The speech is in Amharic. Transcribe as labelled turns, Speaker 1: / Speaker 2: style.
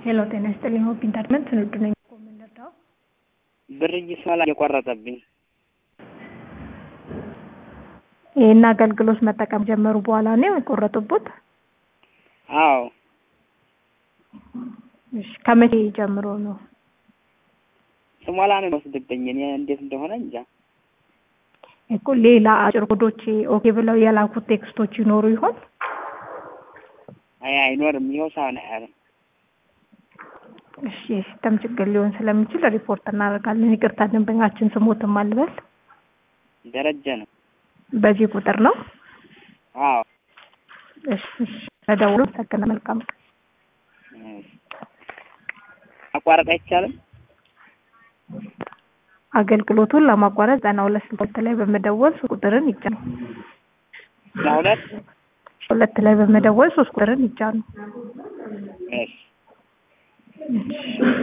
Speaker 1: ሄሎ ጤና ይስጥልኝ። ሆፕ ኢንተርቴንመንት ንዱ ነኝ። የምንረዳው
Speaker 2: ብር እየስመላ እየቆረጠብኝ
Speaker 1: ይህን አገልግሎት መጠቀም ጀመሩ በኋላ ነው የቆረጡበት?
Speaker 2: አዎ
Speaker 1: እሺ ከመቼ ጀምሮ ነው?
Speaker 2: ስሞላ ነው የሚወስድብኝ። እኔ እንዴት እንደሆነ እንጃ።
Speaker 1: እኮ ሌላ አጭር ኮዶች ኦኬ ብለው የላኩት ቴክስቶች ይኖሩ ይሆን?
Speaker 2: አይ አይኖርም። ይኸው ሳሁን አያለም።
Speaker 1: እሺ የሲስተም ችግር ሊሆን ስለሚችል ሪፖርት እናደርጋለን። ይቅርታ ደንበኛችን ስሞትም አልበል
Speaker 2: ደረጀ ነው።
Speaker 1: በዚህ ቁጥር ነው።
Speaker 2: አዎ
Speaker 1: እሺ እሺ ተደውሎ ሰከነ መልካም ቀን።
Speaker 2: ማቋረጥ አይቻልም።
Speaker 1: አገልግሎቱን ለማቋረጥ ዘጠና ሁለት ስልክ ላይ በመደወል ሶስት ቁጥርን ይጫኑ።
Speaker 2: ለሁለት
Speaker 1: ሁለት ላይ በመደወል ሶስት ቁጥርን ይጫኑ።
Speaker 2: እሺ
Speaker 1: እሺ